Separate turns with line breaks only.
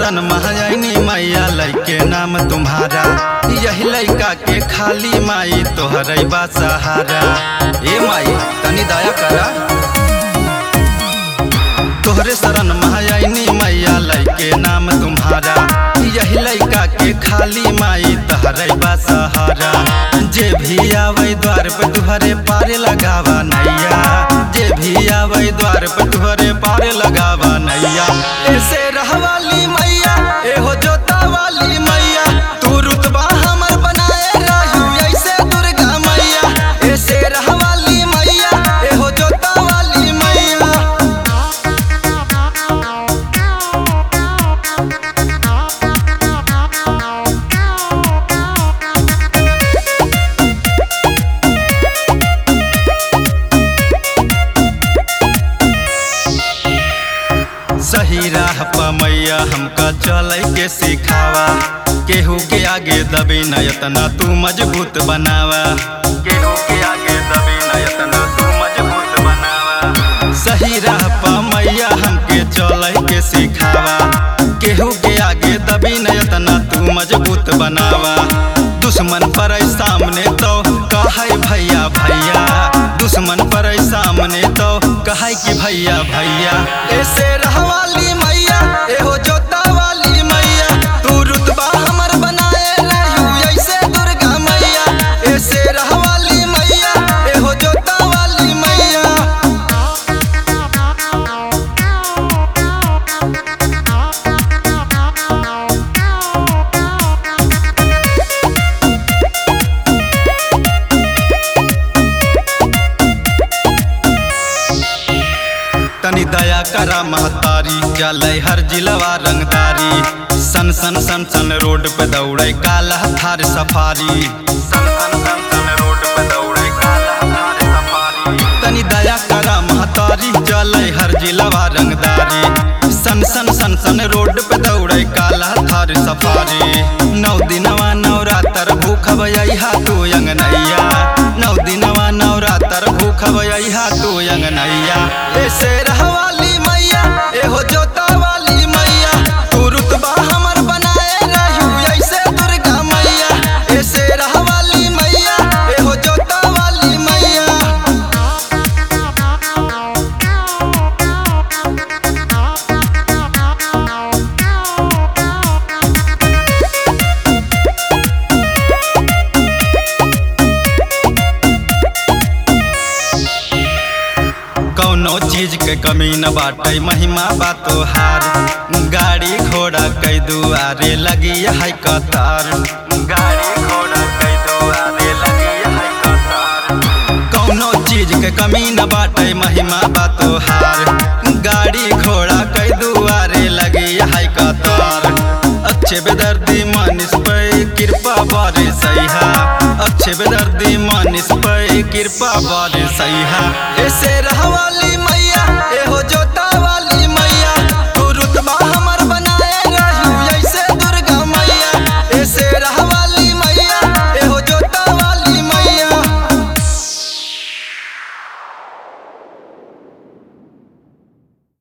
शरण महाजनी मैया लैके नाम तुम्हारा यही लैका के खाली माई तोहर बा सहारा ए माई तनी दया करा तोहरे शरण महाजनी मैया लैके नाम तुम्हारा यही लैका के खाली माई तोहर बा सहारा जे भी आवे द्वार पे तुहरे पार लगावा नैया जे भी आवे द्वार पे तुहरे पार लगावा नैया ऐसे रहवाली मैया एहो जोता वाली मैया तू रुतबा हमर बनाए रहू ऐसे दुर्गा मैया ऐसे रहवाली मैया एहो जोता वाली मैया सही राह पर मैया हमका चले के सिखावा केहू के आगे दबे नयतना तू मजबूत बनावा केहू के आगे दबे नयतना तू मजबूत बनावा सही राह पर मैया हमके चले के सिखावा केहू के आगे दबे नयतना तू मजबूत बनावा दुश्मन पर सामने तो कहे भैया भैया दुश्मन पर सामने तो कहे कि भैया भैया ऐसे रहवाली मैया एहो जोता वाली मैया तू रुतबा हमर बनाए रहू ऐसे दुर्गा मैया ऐसे रहवाली मैया एहो जोता वाली मैया तनी दया करा महतारी चले हर जिलवा रंगदारी सन सन सन सन रोड पे दौड़े काला थार सफारी सन सन सन सन रोड पे दौड़े काला थार सफारी तनी दया करा महतारी चले हर जिलवा रंगदारी सन सन सन सन रोड पे दौड़े काला थार सफारी नौ दिनवा नवरात्र भूख भैया तू अंगनैया नौ दिनवा नवरात्र भूख भैया तू अंगनैया ऐसे रहवाली मैया एहो जोता वाली मैया तू रुतबा हमर बनाए रहू ऐसे दुर्गा मैया ऐसे रहवाली मैया एहो जोता वाली मैया कौनो चीज के कमी न बाटे महिमा बा तोहार गाड़ी घोड़ा कई दुआरे लगी है कतार गाड़ी घोड़ा कई दुआरे लगी है कतार कौनो चीज के कमी न बाटे महिमा बा तोहार गाड़ी घोड़ा कई दुआरे लगी है कतार अच्छे बेदर्दी मानिस पे कृपा बारे सैहा अच्छे बेदर्दी मानिस पे कृपा बारे सैहा ऐसे रहवाली मैया एहो जो